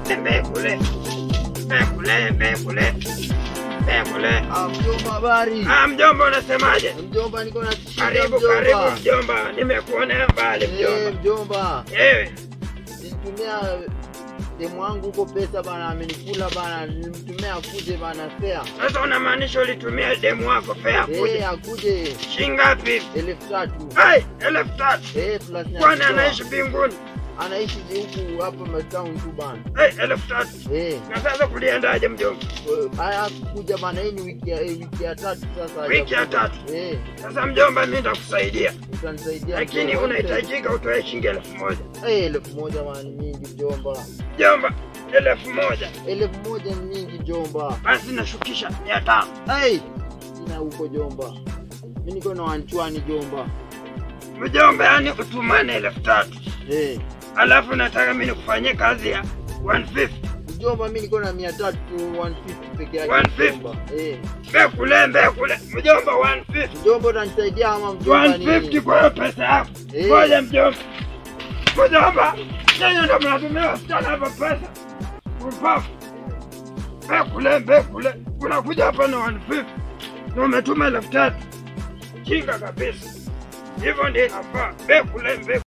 mbekule mbekule mbekule mbekule. Ah, mjomba habari. Ah, mjomba unasemaje? Mjomba niko na shida Karibu mjomba. karibu mjomba, nimekuonea mbali Eh, mjomba. mjomba. Ewe Nilitumia demu wangu huko pesa bana, amenikula bana, nilimtumia akuje bana fea. sasa unamaanisha ulitumia demu wako fea Eh, kuja akuje shingapi? elfu tatu. Ai, elfu tatu. Eh, plus na Kwani kutoa. anaishi mbinguni? anaishi huku hapa Matown tu bana. Ai, elfu tatu. Eh, Na sasa kuliendaje mjomba? haya kuja bana, hii ni wiki ya eh, wiki ya tatu sasa. Wiki ya hajakuja. tatu. Eh, Sasa mjomba, mimi nitakusaidia, utanisaidia. lakini mjomba. unahitajika utoe shilingi elfu moja. Eh, elfu moja bana ni mingi mjomba. Mjomba, elfu moja Elfu moja ni mingi jomba. basi nashukisha mia tano. Hey, sina huko jomba. Mimi niko na wanchwani jomba. Mjomba, yani utumane elfu tatu Eh, alafu nataka mimi nikufanyie kazi ya 150 mjomba mimi niko na 300 150 peke yake 150? mjomba. Eh, mbekule mbekule. Mjomba, 150 mjomba utanisaidia ama mjomba 150 nini? kwa hiyo pesa yako. Eh. Ngoja mjomba, mjomba, nyinyi ndo mnatumia wasichana hapa pesa upafu. Mbekule mbekule, unakuja hapa na 150 na umetuma elfu tatu. Kinga kabisa, hivyo ndio inafaa. Mbekule mbekule.